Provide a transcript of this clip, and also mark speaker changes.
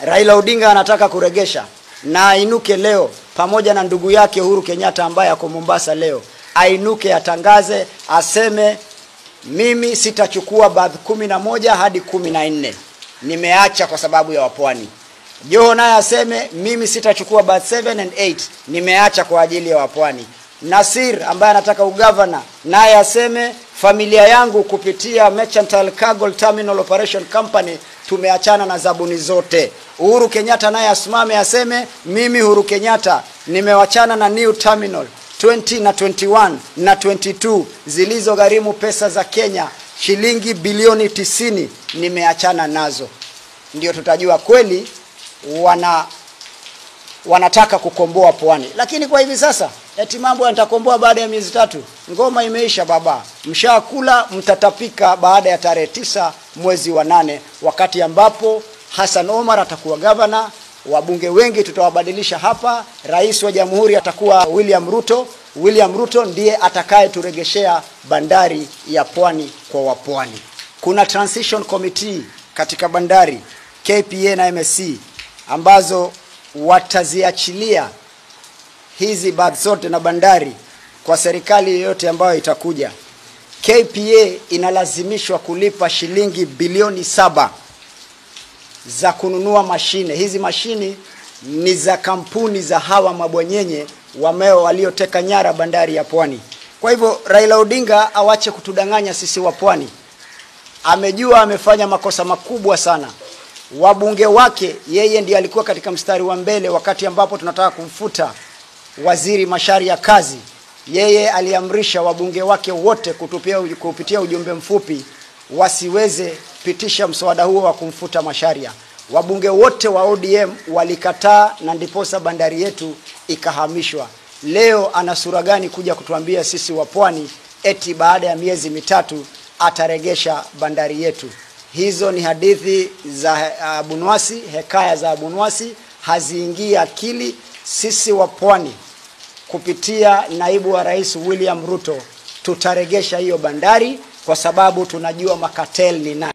Speaker 1: Raila Odinga anataka kuregesha na ainuke leo pamoja na ndugu yake Uhuru Kenyatta ambaye ako Mombasa leo, ainuke atangaze, aseme mimi sitachukua baadhi kumi na moja hadi kumi na nne nimeacha kwa sababu ya wapwani. Joho naye aseme mimi sitachukua baadhi 7 and 8 nimeacha kwa ajili ya wapwani. Nasir ambaye anataka ugavana naye aseme familia yangu kupitia Mercantile Cargo Terminal Operation Company tumeachana na zabuni zote. Uhuru Kenyatta naye asimame aseme mimi Uhuru Kenyatta nimewachana na New Terminal 20 na 21 na 22 zilizogharimu pesa za Kenya shilingi bilioni tisini nimeachana nazo. Ndio tutajua kweli wana wanataka kukomboa pwani. Lakini kwa hivi sasa eti mambo yatakomboa baada ya miezi tatu. Ngoma imeisha baba, mshakula mtatapika baada ya tarehe tisa mwezi wa nane, wakati ambapo Hassan Omar atakuwa gavana, wabunge wengi tutawabadilisha hapa, rais wa jamhuri atakuwa William Ruto. William Ruto ndiye atakayeturegeshea bandari ya pwani kwa wapwani. Kuna transition committee katika bandari KPA na MSC ambazo wataziachilia hizi berths zote na bandari kwa serikali yoyote ambayo itakuja. KPA inalazimishwa kulipa shilingi bilioni saba za kununua mashine. Hizi mashine ni za kampuni za hawa mabwanyenye wameo walioteka nyara bandari ya Pwani. Kwa hivyo Raila Odinga awache kutudanganya sisi wa Pwani. Amejua amefanya makosa makubwa sana. Wabunge wake yeye ndiye alikuwa katika mstari wa mbele wakati ambapo tunataka kumfuta waziri Mashari ya kazi. Yeye aliamrisha wabunge wake wote kutupia, kupitia ujumbe mfupi wasiweze pitisha mswada huo wa kumfuta Masharia. Wabunge wote wa ODM walikataa na ndiposa bandari yetu ikahamishwa. Leo ana sura gani kuja kutuambia sisi wa pwani eti baada ya miezi mitatu ataregesha bandari yetu? Hizo ni hadithi za Abunwasi, hekaya za Abunwasi, haziingii akili. Sisi wa pwani kupitia naibu wa rais William Ruto tutaregesha hiyo bandari kwa sababu tunajua makatel ni nani.